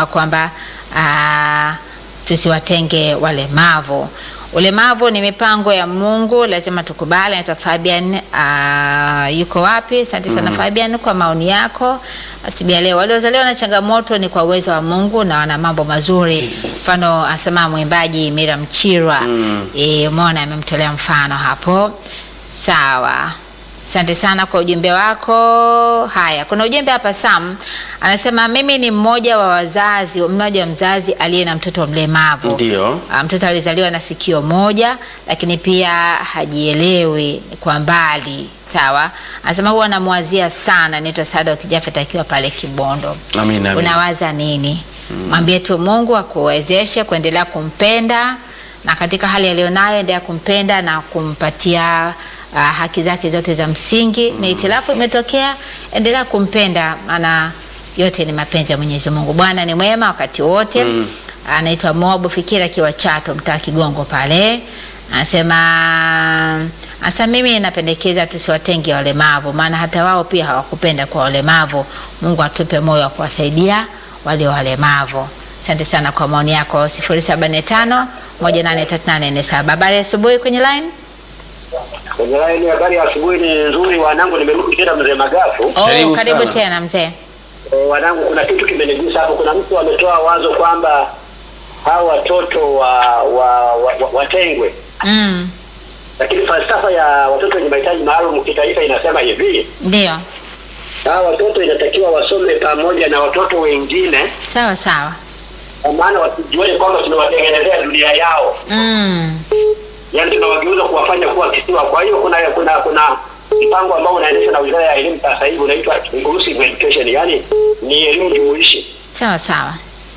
anasema kwamba ah, tusiwatenge walemavu. Ulemavu ni mipango ya Mungu, lazima tukubali. Anaitwa Fabian, ah, yuko wapi? Asante sana Fabian kwa maoni yako asubuhi ya leo. Waliozaliwa na changamoto ni kwa uwezo wa Mungu na wana mambo mazuri. Mfano asema mwimbaji Miriam Chirwa, eh, umeona amemtolea mfano hapo. Sawa. Asante sana kwa ujumbe wako. Haya, kuna ujumbe hapa Sam anasema mimi ni mmoja wa wazazi, mmoja wa mzazi aliye na mtoto mlemavu. Ndio. Ah, Mtoto alizaliwa na sikio moja, lakini pia hajielewi kwa mbali. Sawa, anasema huwa anamwazia sana. Naitwa Sada Kijafet akiwa pale Kibondo. Amina, amina. Unawaza nini? Mwambie tu Mungu akuwezeshe kuendelea kumpenda na katika hali aliyonayo endelea kumpenda na kumpatia uh, haki zake zote za msingi. Na itilafu imetokea, endelea kumpenda, maana yote ni mapenzi ya Mwenyezi Mungu. Bwana ni mwema wakati wote. Anaitwa Moabu Fikira akiwa Chato, mtaa Kigongo pale, anasema Asa mimi napendekeza tusiwatenge walemavu, maana hata wao pia hawakupenda kwa walemavu. Mungu atupe moyo wa kuwasaidia walio walemavu. Asante sana kwa maoni yako 0745 183847. Habari ya asubuhi kwenye line. Kwenye laini habari ya asubuhi ni nzuri wanangu, nimerudi tena mzee Magafu. Oh, Karibu karibu sana. tena mzee. E, wanangu, kuna kitu kimenigusa hapo. Kuna mtu ametoa wazo kwamba hao watoto wa, wa, wa, wa, watengwe, Mm, lakini falsafa ya watoto wenye mahitaji maalum kitaifa inasema hivi, ndio. hao watoto inatakiwa wasome pamoja na watoto wengine, Sawa sawa. kwa maana wasijione kwamba tunawatengenezea dunia yao, Mm, yaani tunawageuza kuwafanya kuwa kisiwa. Kwa hiyo kuna kuna kuna mpango ambao unaendeshwa na Wizara ya Elimu sasa hivi unaitwa inclusive education, yaani ni elimu jumuishi sawa sawa.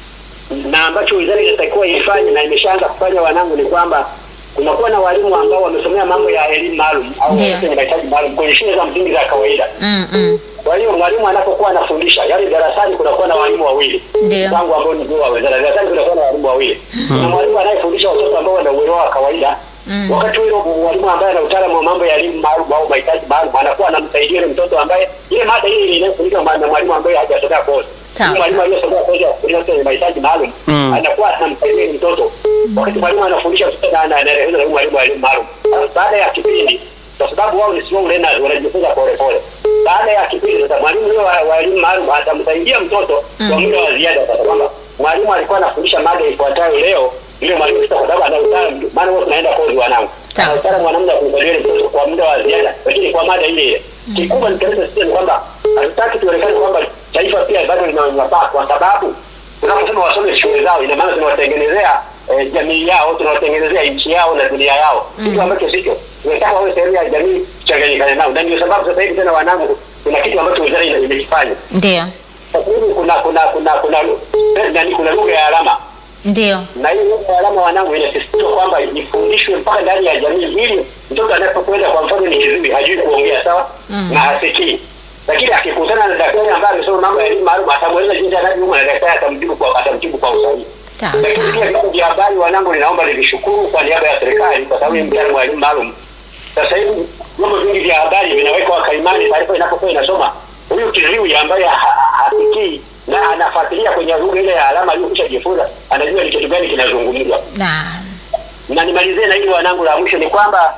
na ambacho wizara inatakiwa ifanye na imeshaanza kufanya wanangu, ni kwamba kunakuwa na walimu ambao wamesomea mambo ya elimu maalum au Ndio. watoto wenye mahitaji maalum kwenye shule za msingi za kawaida. Mm, mm, Kwa hiyo mwalimu anapokuwa anafundisha, yaani darasani kunakuwa na walimu wawili, Ndio. mpango ambao ni wa wizara. Darasani kunakuwa na walimu wawili, kuna mwalimu anayefundisha watoto ambao wana uelewa wa kawaida Mm. wakati huyo mwalimu ambaye ana utaalamu wa mambo ya elimu maalum au mahitaji maalum anakuwa anamsaidia yule mtoto ambaye ile mada ile inayofundishwa na mwalimu ambaye hajasomea kozi. Sawa, Yule Mwalimu aliyesomea kozi ya kufundisha watoto wenye mahitaji maalum Mm. anakuwa anamsaidia yule mtoto wakati mwalimu anafundisha mtoto na anaelekeza na mwalimu wa elimu maalum. Sasa Baada ya kipindi, kwa sababu wao ni slow learners, wanajifunza pole pole. Baada ya kipindi sasa, mwalimu yule wa, wa elimu maalum atamsaidia mtoto kwa muda wa ziada, sasa kwamba mwalimu alikuwa anafundisha mada ifuatayo leo, yule mwalimu sasa, kwa sababu ana utaalamu, maana wote tunaenda kozi wanangu, Sawa, ana utaalamu wa namna ya kumsaidia yule mtoto kwa muda wa ziada, lakini kwa mada ile ile. Kikubwa nikaleta sisi ni kwamba hatutaki tuonekane kwamba taifa pia bado lina unyanyapaa, kwa sababu tunaposema wasome shule zao, ina maana tunawatengenezea eh, jamii yao, tunawatengenezea nchi yao na dunia yao, kitu ambacho sicho. Tunataka wawe sehemu ya jamii, tuchanganyikane nao, na ndio sababu sasa hivi tena, wanangu, kuna kitu ambacho wizara ina- imekifanya ndio. sasa hivi. Kuna kuna kuna kuna nani, kuna lugha ya alama Ndio. na hii lugha ya alama wanangu, inasisitizwa kwamba ifundishwe mpaka ndani ya jamii, ili mtoto anapokwenda, kwa mfano, ni kiziwi, hajui kuongea sawa na hasikii, lakini akikutana na daktari ambaye amesoma mambo ya elimu maalum, atamweleza jinsi anavyoumwa na daktari atamjibu kwa atamjibu kwa usahihi. Sawa Lakini sawa. pia vyombo vya habari wanangu, ninaomba nivishukuru kwa niaba ya serikali, kwa sababu ni mtaalamu wa elimu maalum. Sasa hivi vyombo vingi vya habari vinaweka wakaimani taarifa inapokuwa inasoma, huyu kiziwi ambaye ha- ha- hasikii na anafuatilia kwenye lugha ile ya alama aliyokwisha jifunza, anajua ni kitu gani kinazungumzwa. Na Na nimalizie na hili wanangu, la mwisho ni kwamba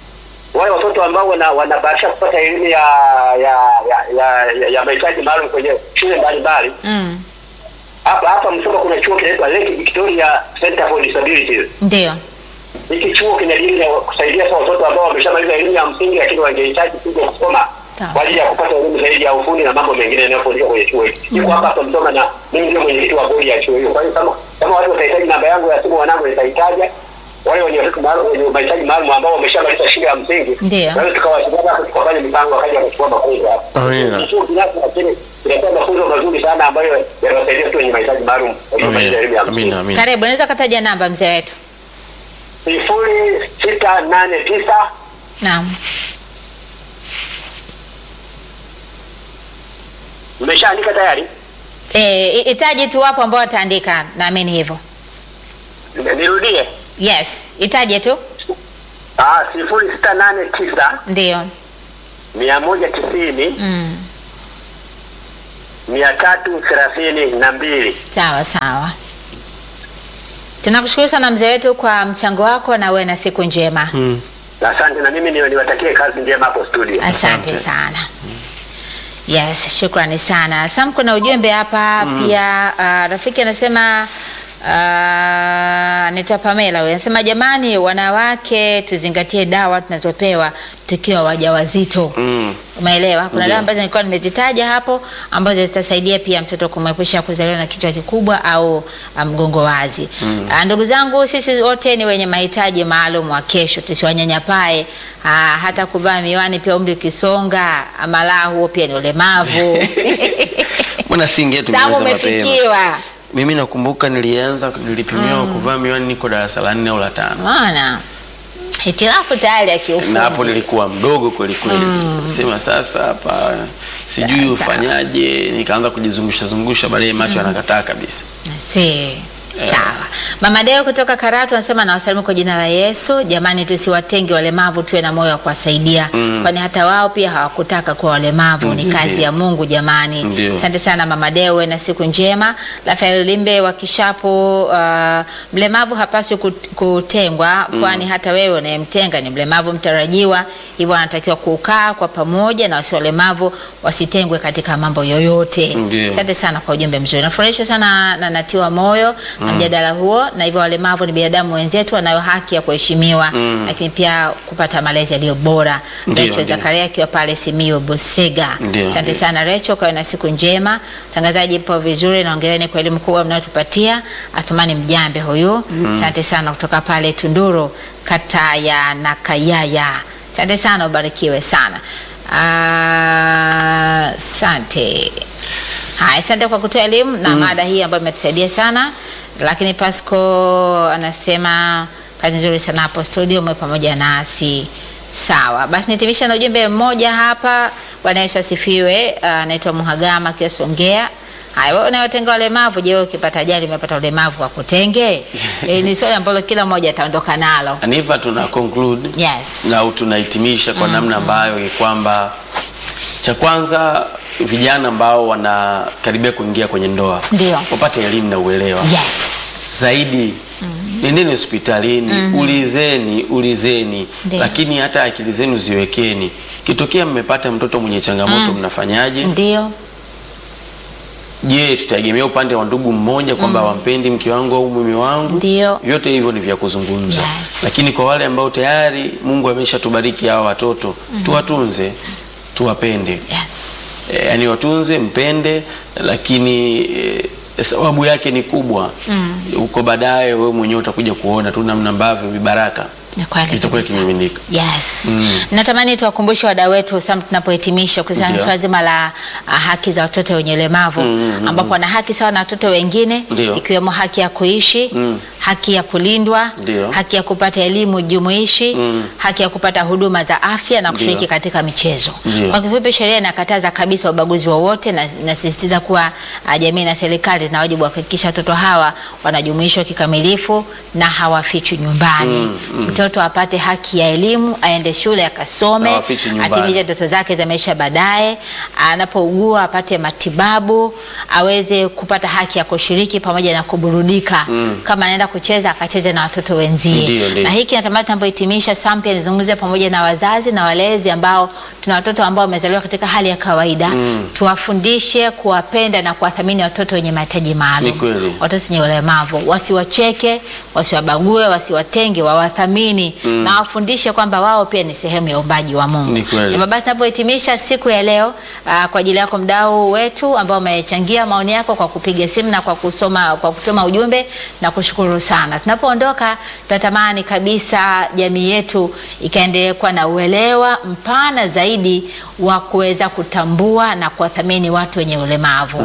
wale watoto ambao wana wanabahatisha kupata elimu ya ya ya, ya, ya, ya mahitaji maalum kwenye shule mbalimbali mm, hapa hapa Msoma kuna chuo kinaitwa Lake Victoria Center for Disabilities. ndio. Hiki chuo kinajenga kusaidia sasa watoto ambao wameshamaliza elimu ya msingi lakini wangehitaji kuja kusoma Sawa. kwa ajili ya kupata elimu zaidi ya ufundi na mambo mengine yanayofundishwa kwenye chuo hiki. Niko hapa hapa Msoma na mimi ndio mwenyekiti wa bodi ya chuo hiyo. Kwa hiyo kama kama watu watahitaji namba yangu ya simu wanangu nitaitaja. Wale wenye watoto maalum wenye mahitaji maalum ambao wameshamaliza shule ya msingi. Ndio. Kwa hiyo tukawasiliana hapo tukafanya mipango wakaja kuchukua mafunzo hapo. Amina. Chuo binafsi lakini kinatoa mafunzo mazuri sana ambayo yanawasaidia watu wenye mahitaji maalum waliomaliza elimu Amina, ya msingi. amina, amina. Karibu, unaweza kutaja namba mzee wetu? sifuri sita nane tisa Naam. mmeshaandika tayari? Eh, i- itaje tu wapo ambao wataandika, naamini hivyo. Nirudie. Yes, itaje tu. Ah, sifuri sita nane tisa Ndio. mia moja tisini Mm. mia tatu thelathini na mbili. Sawa sawa, tunakushukuru sana mzee wetu kwa mchango wako, na uwe na siku njema. Mm. Asante, na mimi ni- niwatakie kazi njema hapo studio. Asante Asante. sana. Yes, shukrani sana. Sam, kuna ujumbe hapa pia. Uh, rafiki anasema uh, nita Pamela huyu anasema jamani, wanawake tuzingatie dawa tunazopewa tukiwa wajawazito. Mm. Umeelewa? Kuna Ndio. dawa ambazo nilikuwa nimezitaja hapo ambazo zitasaidia pia mtoto kumwepusha kuzaliwa na kichwa kikubwa au ah, mgongo wazi. Ah, Ndugu zangu, sisi wote ni wenye mahitaji maalum wa kesho, tusiwanyanyapae. Ah, hata kuvaa miwani pia umri ukisonga, amalaa huo pia ni ulemavu. Mbona singe Samu, tumeanza mapema? umefikiwa. Mimi nakumbuka nilianza nilipimiwa kuvaa miwani niko darasa la nne au la tano. Maana hitilafu tayari ya kiufundi. na hapo nilikuwa mdogo kweli kweli. Sema sasa hapa sijui Sawa, ufanyaje, nikaanza kujizungusha zungusha, baadaye macho yanakataa kabisa. Si. Sawa. Mama Deo kutoka Karatu anasema nawasalimu kwa jina la Yesu. Jamani, tusiwatenge walemavu, tuwe na moyo wa kuwasaidia, kwani hata wao pia hawakutaka kuwa walemavu. Ni Ndio. kazi ya Mungu jamani. Ndio. Asante sana Mama Deo, uwe na siku njema. Rafael Limbe wa Kishapu, uh, mlemavu hapaswi kut- kutengwa, kwani hata wewe unayemtenga ni mlemavu mtarajiwa, hivyo anatakiwa kukaa kwa pamoja na wasio walemavu wasitengwe katika mambo yoyote. Ndio. Asante sana kwa ujumbe mzuri. Nafurahishwa sana na natiwa moyo na mjadala huo, na hivyo walemavu ni binadamu wenzetu, wanayo haki ya kuheshimiwa, lakini pia kupata malezi yaliyo bora. Ndio, Rachel ndio. Zakaria akiwa pale Simiyu Busega. Ndio, Asante ndio. sana Rachel, kawe na siku njema. Mtangazaji, mpo vizuri na ongereni kwa elimu kubwa mnayotupatia. Athumani Mjambe huyu, asante sana kutoka pale Tunduru, kata ya Nakayaya. Asante sana, ubarikiwe sana. Ah, Asante. Haya, asante kwa kutoa elimu na mada hii ambayo imetusaidia sana. Lakini Pasco anasema kazi nzuri sana hapo studio, mwe pamoja nasi. Sawa, basi nitimisha na ujumbe mmoja hapa. Bwana Yesu asifiwe. Ah, Anaitwa Muhagama akiwa Songea. Haya, wewe unayotenga walemavu, je, wewe ukipata ajali umepata ulemavu kwa kutenge? E, ni swali ambalo kila mmoja ataondoka nalo. Aniva tuna conclude Yes. na tunahitimisha kwa namna ambayo ni kwamba cha kwanza vijana ambao wanakaribia kuingia kwenye ndoa Ndio. wapate elimu na uelewa Yes. zaidi nendeni hospitalini ulizeni ulizeni Ndio. lakini hata akili zenu ziwekeni kitokea mmepata mtoto mwenye changamoto mnafanyaje Ndio. je tutaegemea upande wa ndugu mmoja kwamba wampendi mke wangu au mume wangu Ndio. vyote hivyo ni vya kuzungumza Yes. lakini kwa wale ambao tayari mungu ameshatubariki hawa watoto tuwatunze tuwapende Yes. e, yani watunze mpende lakini e, sababu yake ni kubwa huko baadaye wewe mwenyewe utakuja kuona tu namna ambavyo vibaraka Ni kweli vitakuwa kabisa. kimiminika Yes. Mm. Natamani tuwakumbushe wadau wetu sam tunapohitimisha kuhusiana na Ndio. swala zima la ah, haki za watoto wenye ulemavu ambapo wana haki sawa na watoto wengine Ndio. ikiwemo haki ya kuishi, Mm. haki ya kulindwa, Ndio. haki ya kupata elimu jumuishi, haki ya kupata huduma za afya na kushiriki Ndio. katika michezo. Ndio. Kwa kifupi, sheria inakataza kabisa ubaguzi wowote na inasisitiza kuwa ah, jamii na serikali zina wajibu wa kuhakikisha watoto hawa wanajumuishwa kikamilifu na hawafichwi nyumbani. Mtoto apate haki ya elimu, aende shule akasome, Hawafichwi nyumbani. atimize ndoto zake za maisha baadaye. Anapougua apate matibabu, aweze kupata haki ya kushiriki pamoja na kuburudika. Kama anaenda kucheza akacheze na watoto wenzie. Ndio, ndio. Na hiki natamani tunapohitimisha Sam pia nizungumze pamoja na wazazi na walezi ambao tuna watoto ambao wamezaliwa katika hali ya kawaida. Tuwafundishe kuwapenda na kuwathamini watoto wenye mahitaji maalum. Ni kweli. Watoto wenye ulemavu wasiwacheke, wasiwabague, wasiwatenge, wawathamini na wafundishe kwamba wao pia ni sehemu ya uumbaji wa Mungu. Ni kweli. Hivyo basi tunapohitimisha siku ya leo aa, kwa ajili yako mdau wetu ambao umechangia maoni yako kwa kupiga simu na kwa kusoma kwa kutuma ujumbe na kushukuru sana. Tunapoondoka tunatamani kabisa jamii yetu ikaendelee kuwa na uelewa mpana zaidi wa kuweza kutambua na kuwathamini watu wenye ulemavu.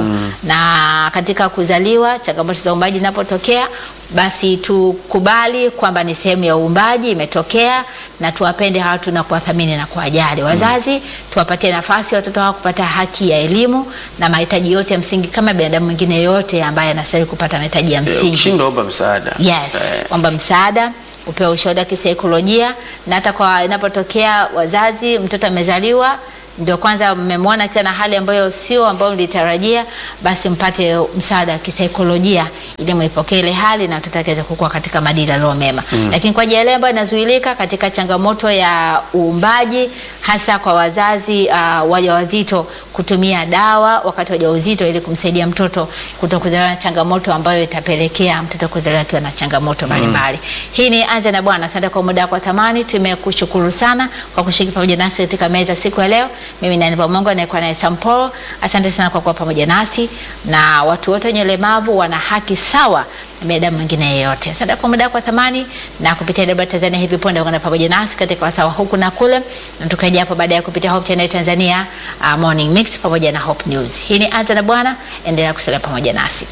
Na katika kuzaliwa changamoto za uumbaji zinapotokea basi tukubali kwamba ni sehemu ya uumbaji imetokea, na tuwapende hawa watu na kuwathamini na kuwajali. Wazazi tuwapatie nafasi watoto hao kupata haki ya elimu na mahitaji yote ya msingi kama binadamu mwingine yote ambaye anastahili kupata mahitaji ya Eh, msingi. ukishindwa omba msaada Yes, Eh, kwamba msaada upewe ushauri wa kisaikolojia, na hata kwa inapotokea wazazi, mtoto amezaliwa ndio kwanza mmemwona akiwa na hali ambayo sio ambayo mlitarajia, basi mpate msaada wa kisaikolojia ili muipokee ile hali na mtoto aweze kukua katika maadili yaliyo mema. Lakini kwa ajili ya yale ambayo inazuilika katika changamoto ya uumbaji, hasa kwa wazazi uh, wajawazito kutumia dawa wakati wa ujauzito ili kumsaidia mtoto kuto kuzaliwa na changamoto ambayo itapelekea mtoto kuzaliwa akiwa na changamoto mbalimbali. Hii ni Anza na Bwana. Asante kwa muda wako wa thamani, tumekushukuru sana kwa kushiriki pamoja nasi katika meza siku ya leo. Mimi ni Aniva Mungu anayekuwa naye Sampolo. Asante sana kwa kuwa pamoja nasi, na watu wote wenye ulemavu wana haki sawa na binadamu mwingine yeyote. Asante kwa muda wako wa thamani, na kupitia Debra Tanzania hivi punde ungana pamoja nasi katika wasawa huku na kule, na tukarejea hapo baadaye kupitia Hope Channel Tanzania uh, Morning Mix pamoja na Hope News. Hii ni Anza na Bwana, endelea kusalia pamoja nasi.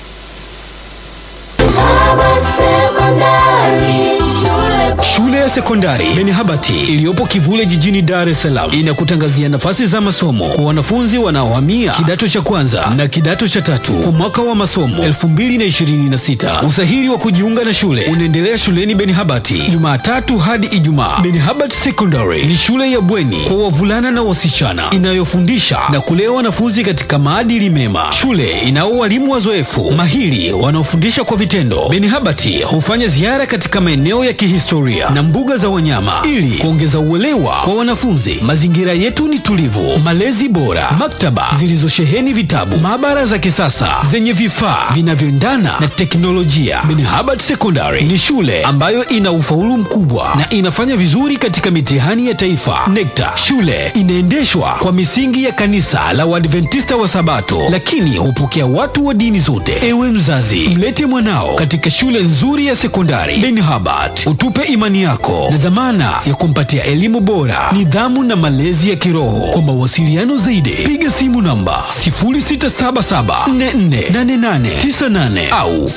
Shule ya sekondari Benihabati iliyopo Kivule jijini Dar es Salaam inakutangazia nafasi za masomo kwa wanafunzi wanaohamia kidato cha kwanza na kidato cha tatu kwa mwaka wa masomo 2026. Usahili wa kujiunga na shule unaendelea shuleni Benihabati Jumatatu hadi Ijumaa. Benihabati Secondary ni shule ya bweni kwa wavulana na wasichana inayofundisha na kulea wanafunzi katika maadili mema. Shule inao walimu wazoefu mahiri wanaofundisha kwa vitendo. Benihabati hufanya ziara katika maeneo ya kihistoria na mbuga za wanyama ili kuongeza uelewa kwa wanafunzi. Mazingira yetu ni tulivu, malezi bora, maktaba zilizosheheni vitabu, maabara za kisasa zenye vifaa vinavyoendana na teknolojia. Benihabad Secondary ni shule ambayo ina ufaulu mkubwa na inafanya vizuri katika mitihani ya taifa NECTA. Shule inaendeshwa kwa misingi ya kanisa la Waadventista wa Sabato, lakini hupokea watu wa dini zote. Ewe mzazi, mlete mwanao katika shule nzuri ya sekondari Benihabad, utupe imani yako na dhamana ya kumpatia elimu bora, nidhamu na malezi ya kiroho. Kwa mawasiliano zaidi, piga simu namba 0677448898 au